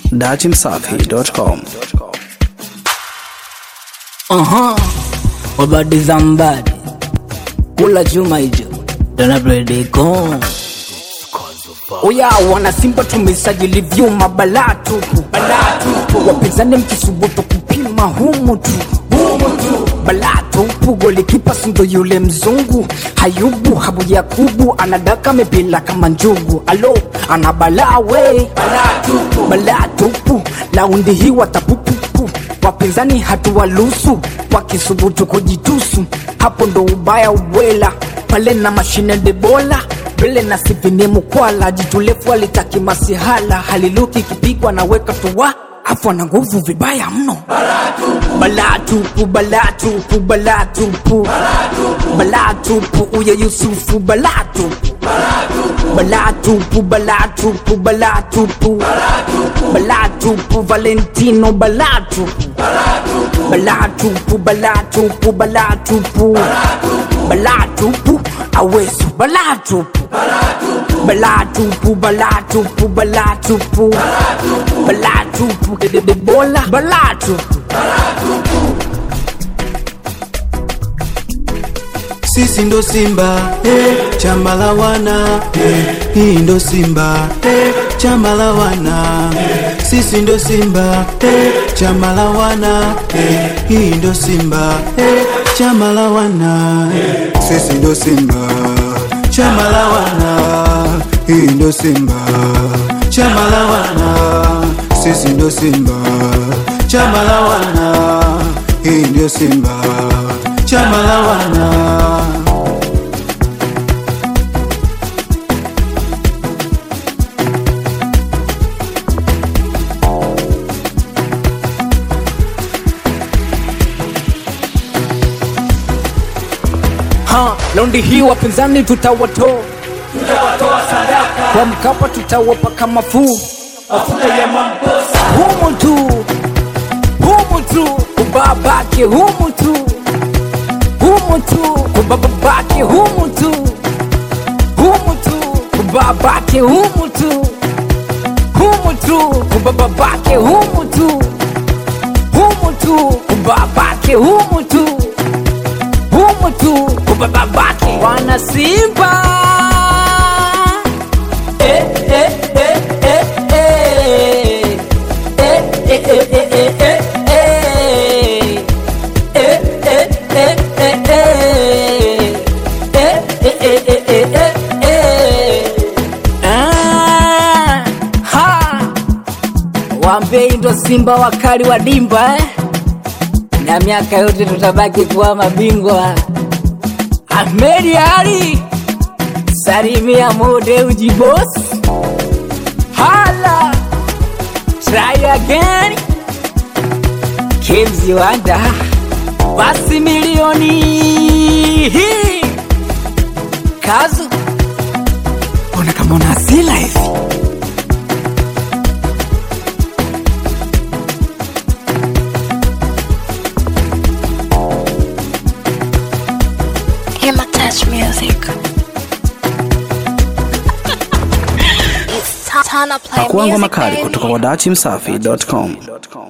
datimsafi.com. Aha, wabadi zambadi kula chuma hicho donabrediko Oya wana Simba tumesajili vyuma balaa tupu, balaa tupu. Wapinzani mkisubutu kupima humu tu, humu tu. Balaa tupu, golikipa sindo yule mzungu Hayubu Habu Yakubu anadaka mipila kama njugu. Alo, ana balaa we, balaa tupu, balaa tupu. Laundi hii watapupupu, wapinzani hatuwalusu, wakisubutu kujitusu, hapo ndo ubaya ubwela pale na mashine debola mbele na sivini mukwala jitulefu alitaki masihala haliluki kipigwa na weka tuwa afu ana nguvu vibaya mno balaa tupu balaa tupu balaa tupu balaa tupu uya yusufu balaa tupu balaa tupu balaa tupu balaa tupu balaa tupu valentino balaa tupu balaa tupu balaa tupu balaa tupu balaa tupu awesu balaa tupu balaa tupu balaa tupu balaa tupu balaa tupu dededebola balaa tupu sisi ndo simba eh, chama la wana eh, hii ndo simba eh, chama la wana sisi ndo simba eh, chama la wana eh, hii ndo simba eh, chama la wana sisi ndo simba chama la wana hii ndo simba chama la wana sisi ndo simba chama la wana hii ndio simba chama la wana ha laundi hii wapinzani tutawatoa kwa mkapa tutawapaka mafuu humu tu humu tu kubabake humu tu humu tu kubababake humu tu humu tu kubabake humu tu humu tu kubababake humu tu humu tu kubabake humu tu humu tu kubababake wana simba eh, eh, eh, eh, eh. Eh, eh, eh, eh, eh, eh, eh. Eh, eh, eh, eh, eh. Eh, eh, eh, eh, eh, eh, eh. Ah, ha. Wambei ndo simba wakali wa dimba eh? na miaka yote tutabaki kuwa mabingwa. Ahmedi Ali, salimia mode ujibos, hala try again, Kimzi Wanda, basi milioni hii kazu, ona kama una asila hivi Hima Touch Music. it's Tana Play Pakuangwa Music, makali baby. kutoka kwa datimsafi.com.